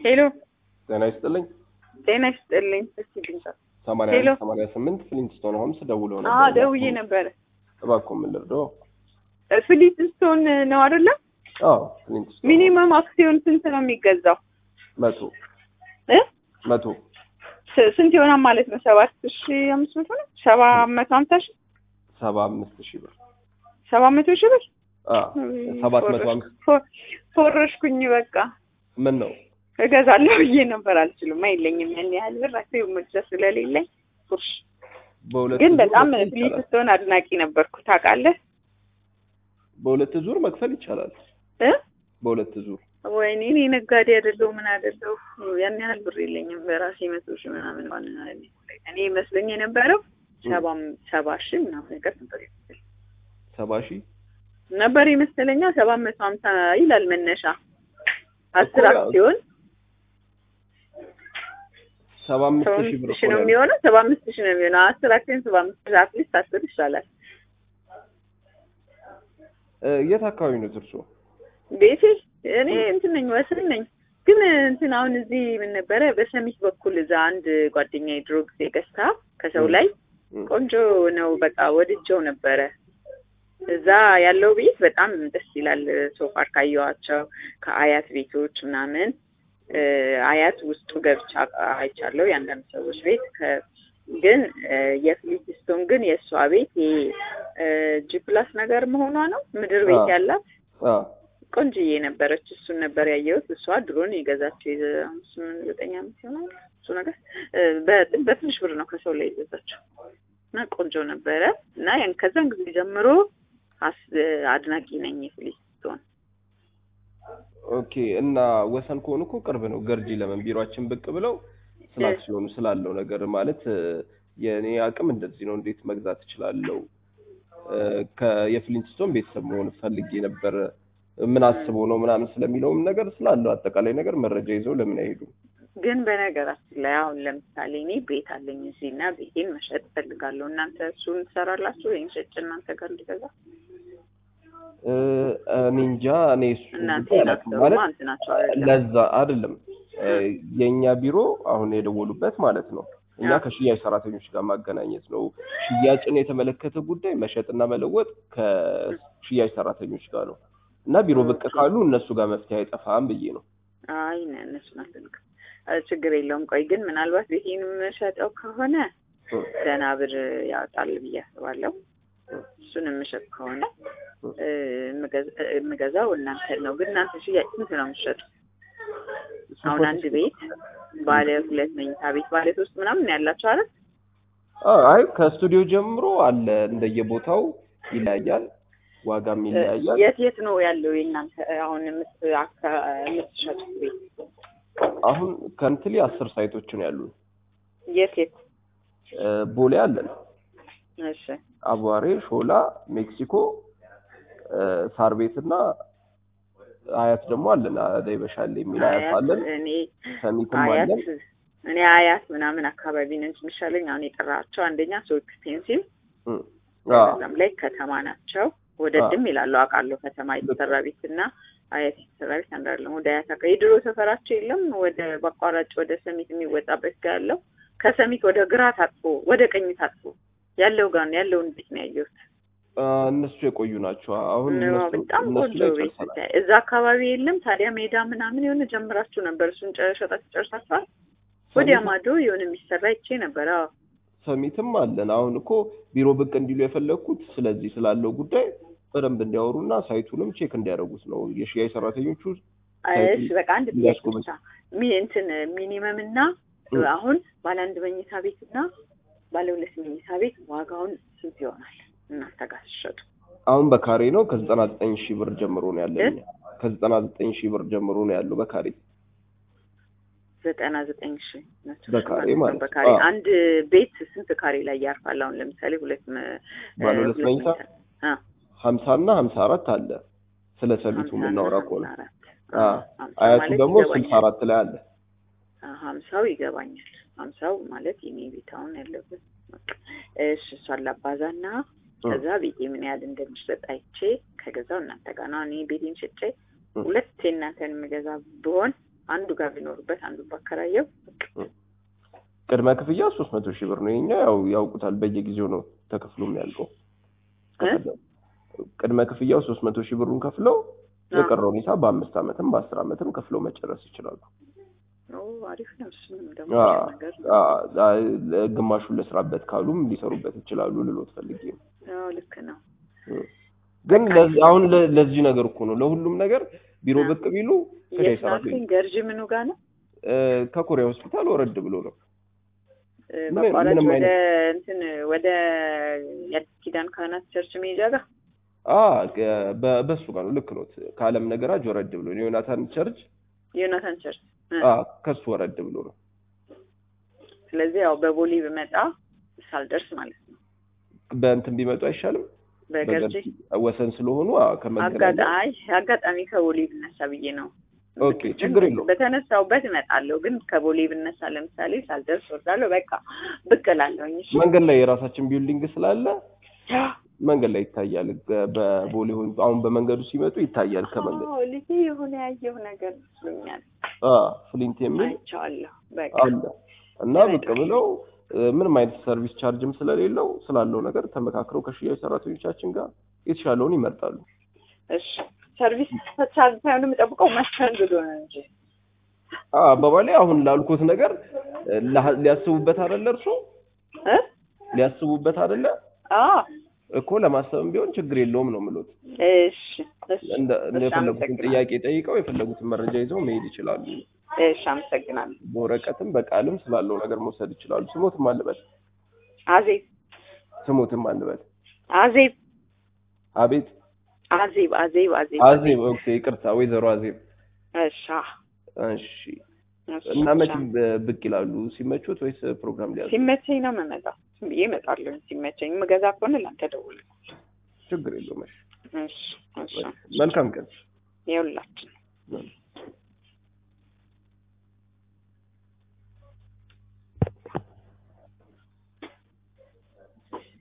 ሄሎ ጤና ይስጥልኝ። ጤና ይስጥልኝ። እስቲ ድምጻ ሰማንያ ሄሎ። አንድ ሰማንያ ስምንት ፍሊንትስቶን ሆምስ ደውለው አ ነበር። ደውዬ ነበረ። እባክዎ ምን ልርዳዎ? ፍሊንትስቶን ነው አይደለም? አዎ ፍሊንትስቶን ሚኒመም አክሲዮን ስንት ነው የሚገዛው? መቶ እ መቶ ስ- ስንት ይሆናል ማለት ነው? ሰባት ሺ አምስት መቶ ነው? ሰባ መቶ ሀምሳ ሺ ሰባ አምስት ሺህ ብር ሰባ መቶ ሺ ብር አዎ ሰባት መቶ አምስት ፎ- ፎረሽኩኝ። በቃ ምን ነው እገዛለሁ ብዬ ነበር። አልችልም፣ አይለኝም ያን ያህል ብር አክሲዮን መግዛት ስለሌለኝ ፉርሽ። በሁለት ግን ዙር በጣም መክፈል ይቻላል። ፍሊንትስቶን አድናቂ ነበርኩ ታውቃለህ በሁለት ዙር መክፈል ይቻላል። እ በሁለት ዙር ወይኔ እኔ ነጋዴ አይደለሁ ምን አይደለሁ ያን ያህል ብር የለኝም። በራሴ መቶ ሺህ ምናምን ዋና እኔ መስሎኝ የነበረው ሰባ ሰባ ሺህ ምናምን ነገር ነበር የመሰለኝ ሰባ ሺህ ነበር የመሰለኛ ሰባ መቶ ሀምሳ ይላል መነሻ አስር እኮ ያው አክሲዮን ሰባ አምስት ሰባ ሺህ ብር አምስት ሺህ እኮ ነው ነው ያለው። የሚሆነው ሰባ አምስት ሺህ ነው የሚሆነው አስር አክሲዮን ሰባ አምስት ሺህ አትሊስት አስር ይሻላል እ የት አካባቢ ነው እርሶ? ቤቴ እኔ እንትን ነኝ ወስን ነኝ ግን እንትን አሁን እዚህ ምን ነበረ በሰሚት በኩል እዛ አንድ ጓደኛ የድሮ ጊዜ ገዝታ ከሰው ላይ እ ቆንጆ ነው በቃ ወድጀው ነበረ እዛ ያለው ቤት በጣም ደስ ይላል ሶፋር ካየኋቸው ከአያት ቤቶች ምናምን እ አያት ውስጡ ገብቻ አይቻለሁ የአንዳንድ ሰዎች ቤት ከ- ግን እ የፍሊትስቶን ግን የእሷ ቤት ይሄ እ ጂ ፕላስ ነገር መሆኗ ነው ምድር ቤት አዎ። ያላት አ ቆንጅዬ ነበረች። እሱን ነበር ያየሁት። እሷ ድሮን የገዛችው የአምስት ስምንት ዘጠኝ ዓመት ይሆናል እሱ ነገር እ በ- በትንሽ ብር ነው ከሰው ላይ የገዛችው እና ቆንጆ ነበረ እና ያን ከዛን ጊዜ ጀምሮ አስ- አድናቂ ነኝ የፍሊስቶን። ኦኬ እና ወሰን ከሆኑ እኮ ቅርብ ነው። ገርጂ ለምን ቢሮአችን ብቅ ብለው ስለ እ አክሲዮኑ ስላለው ነገር ማለት እ የእኔ አቅም እንደዚህ ነው፣ እንዴት መግዛት እችላለሁ? እ ከየፍሊንትስቶን ቤተሰብ መሆን ፈልጌ ነበር። ምን አስበው ነው ምናምን ስለሚለውም ነገር ስላለው አጠቃላይ ነገር መረጃ ይዘው ለምን አይሄዱም? ግን በነገራችን ላይ አሁን ለምሳሌ እኔ ቤት አለኝ እዚህ እና ቤቴን መሸጥ እፈልጋለሁ። እናንተ እሱን ትሰራላችሁ ወይም ሸጭ እናንተ ጋር እንዲገዛ እ እኔ እንጃ እኔ እሱ እናንተ ጉዳይ አላውቅም። ናቸው ማለት ማለት ናቸው አይደለም? ለዛ አይደለም እ የእኛ ቢሮ አሁን የደወሉበት ማለት ነው እኛ አዎ። ከሽያጭ ሰራተኞች ጋር ማገናኘት ነው። ሽያጭን የተመለከተ ጉዳይ መሸጥና መለወጥ ከሽያጭ ሰራተኞች ጋር ነው እና ቢሮ ብቅ ካሉ እነሱ ጋር መፍትሄ አይጠፋም ብዬ ነው። አይ ነ እነሱን አልፈልግም። እ ችግር የለውም። ቆይ ግን ምናልባት ቤቴን የምሸጠው ከሆነ እ ደህና ብር ያወጣል ብዬ አስባለሁ። እሱን የምሸጥ ከሆነ እ የምገዛ- የምገዛው እናንተ ነው። ግን እናንተ ሽያጭ ስንት ነው የምትሸጡ? አሁን አንድ ቤት ባለ ሁለት መኝታ ቤት ባለ ሶስት ምናምን ያላቸው አይደል? አ- አይ ከስቱዲዮ ጀምሮ አለ እንደየቦታው ይለያያል፣ ዋጋም ይለያያል። የት የት ነው ያለው የእናንተ አሁን የምት- አካ- የምትሸጡት ቤት? አሁን ከንትሊ አስር ሳይቶች ነው ያሉን። የት የት? እ ቦሌ አለን፣ እሺ አቧሬ፣ ሾላ፣ ሜክሲኮ፣ እ ሳር ቤት እና አያት ደግሞ አለን። አደይ በሻሌ የሚል አያት አያት አለን። እኔ ሰሚትም አያት አለን። እኔ አያት ምናምን አካባቢ ነው እንጂ የሚሻለኝ አሁን የጠራቸው አንደኛ ሶ ኤክስፔንሲቭ እ አ በዛም ላይ ከተማ ናቸው። ወደ አዎ። ድም ይላሉ አውቃለሁ። ከተማ የተሰራ ቤት እና አያት የተሰራ ቤት አንድ አይደለም። ወደ አያት አካባቢ የድሮ ሰፈራቸው የለም። ወደ በአቋራጭ ወደ ሰሚት የሚወጣበት ጋር ያለው ከሰሚት ወደ ግራ ታጥፎ ወደ ቀኝ ታጥፎ ያለው ጋር ነው ያለውን ቤት ነው ያየሁት። አ፣ እነሱ የቆዩ ናቸው። አሁን ነው እነሱ በጣም እነሱ ቆንጆ ላይ ቤት ጨርሰናል። ብታይ። እዛ አካባቢ የለም ታዲያ ሜዳ ምናምን የሆነ ጀምራችሁ ነበር። እሱን ጨ- ሸጣችሁ ጨርሳችኋል? ወዲያ ሰሚት- ማዶ የሆነ የሚሰራ ይቼ ነበር። አዎ ሰሚትም አለን። አሁን እኮ ቢሮ ብቅ እንዲሉ የፈለግኩት ስለዚህ ስላለው ጉዳይ በደንብ እንዲያወሩና ሳይቱንም ቼክ እንዲያደርጉት ነው። የሽያጭ ሰራተኞቹ እሺ በቃ አንድ ጥያቄ እንዲያስጎበኝ። ብቻ ሚ- እንትን ሚኒመም እና እ። አሁን ባለ አንድ መኝታ ቤት እና ባለ ሁለት መኝታ ቤት ዋጋውን ስንት ይሆናል እናንተ ጋር ሲሸጡ? አሁን በካሬ ነው ከዘጠና ዘጠኝ ሺህ ብር ጀምሮ ነው ያለኝ። እ? ከዘጠና ዘጠኝ ሺህ ብር ጀምሮ ነው ያለው በካሬ ዘጠና ዘጠኝ ሺ ናቸው በካሬ ነው። ማለት ነው። በካሬ አዎ። አንድ ቤት ስንት ካሬ ላይ ያርፋል? አሁን ለምሳሌ ሁለት መ- ባለ እ፣ ሁለት መኝታ አ ሀምሳ እና ሀምሳ አራት አለ። ስለ ሰሚቱ ሀምሳ እና የምናወራ ሀምሳ ከሆነ አራት አ፣ ሀምሳ አያቱ ማለት ደግሞ ስልሳ ይገባኛል። አራት ላይ አለ። አ፣ ሀምሳው ይገባኛል። ሀምሳው ማለት የኔ ቤት አሁን ያለበት በቃ። እሺ እሷን ላባዛና እ። ከዛ ቤቴ ምን ያህል እንደሚሸጥ አይቼ ከገዛው እናንተ ጋር ነው። እኔ ቤቴን ሸጬ እ። ሁለት የእናንተን የምገዛ ብሆን አንዱ ጋር ቢኖሩበት አንዱ ባከራየው ቅድመ ክፍያ ሶስት መቶ ሺህ ብር ነው። የኛ ያው ያውቁታል፣ በየጊዜው ነው ተከፍሎ የሚያልቀው። እ? ቅድመ ክፍያው ሶስት መቶ ሺህ ብሩን ከፍለው የቀረው ሁኔታ በአምስት ዓመትም በአስር ዓመትም ከፍለው መጨረስ ይችላሉ። ኦ አሪፍ ነው። እሱንም ደግሞ አ- አሪፍ ነገር ነው። አ- አ- ግማሹን ልስራበት ካሉም ሊሰሩበት ይችላሉ ልሎት ፈልጌ ነው። አዎ ልክ ነው። ግን ለዚህ አሁን ለ- ለዚህ ነገር እኮ ነው ለሁሉም ነገር ቢሮ አ። ብቅ ቢሉ ክዳ የት ይሰራሉ። ናልከኝ? ገርጂ ምኑ ጋር ነው? እ፣ ከኮሪያ ሆስፒታል ወረድ ብሎ ነው። እ፣ ምን- በአቋራጭ ምንም ወደ እንትን ወደ የአዲስ ኪዳን ካህናት ቸርች መሄጃ ጋር አ ገ- በ- በሱ ጋር ነው። ልክ ነው። ከአለም ነገራጅ ወረድ ብሎ ነው። ዮናታን ቸርች ዮናታን ቸርች እ። አ ከሱ ወረድ ብሎ ነው። ስለዚህ ያው በቦሌ ብመጣ ሳልደርስ ማለት ነው። በእንትን ቢመጡ አይሻልም? በገርጂ በገርጂ ወሰን ስለሆኑ አ ከመገናኛ አጋጣሚ አጋጣሚ ከቦሌ ብነሳ ብዬ ነው። ኦኬ፣ ችግር የለውም። በተነሳውበት እመጣለሁ፣ ግን ከቦሌ ብነሳ ለምሳሌ ሳልደርስ ወርዳለሁ። በቃ ብቅ እላለሁኝ። እሺ መንገድ ላይ የራሳችን ቢልዲንግ ስላለ መንገድ ላይ ይታያል። በ- በቦሌ ሆን አሁን በመንገዱ ሲመጡ ይታያል። ከመንገድ አዎ፣ ልጄ የሆነ ያየው ነገር መስሎኛል። አ ፍሊንት የሚል አይቼዋለሁ። በቃ አለ እና ብቅ ብለው እ፣ ምንም አይነት ሰርቪስ ቻርጅም ስለሌለው ስላለው ነገር ተመካክረው ከሽያጭ ሰራተኞቻችን ጋር የተሻለውን ይመርጣሉ። እሺ፣ ሰርቪስ ቻርጅ ሳይሆን የምጠብቀው መስተንግዶ ነው እንጂ አ አባባሌ አሁን ላልኩት ነገር እ፣ ላ- ሊያስቡበት አይደለ እርሶ እ ሊያስቡበት አይደለ አዎ፣ እኮ ለማሰብም ቢሆን ችግር የለውም ነው የምሉት። እሺ፣ እሺ፣ እንደ እንደ እሺ፣ የፈለጉትን አመሰግናለሁ። ጥያቄ ጠይቀው የፈለጉትን መረጃ ይዘው መሄድ ይችላሉ። እሺ፣ አመሰግናለሁ። በወረቀትም በቃልም ስላለው ነገር መውሰድ ይችላሉ። ስሞትም አንበል አዜብ ስሞትም አንበል አዜብ አቤት አዜብ አዜብ አዜብ አዜብ ኦኬ፣ ይቅርታ ወይዘሮ አዜብ እሺ፣ እሺ። እሺ፣ እና መቼ እሺ። ብ- ብቅ ይላሉ? ሲመቹት ወይስ ፕሮግራም ሊያዙ? ሲመቸኝ ነው የምመጣው። ዝም ብዬ እመጣለሁ። ሲመቸኝ የምገዛ ከሆነ ላንተ ደውል። ችግር የለውም። እሺ፣ እሺ፣ እሺ። መልካም ቀን። ይኸውላችሁ እሺ።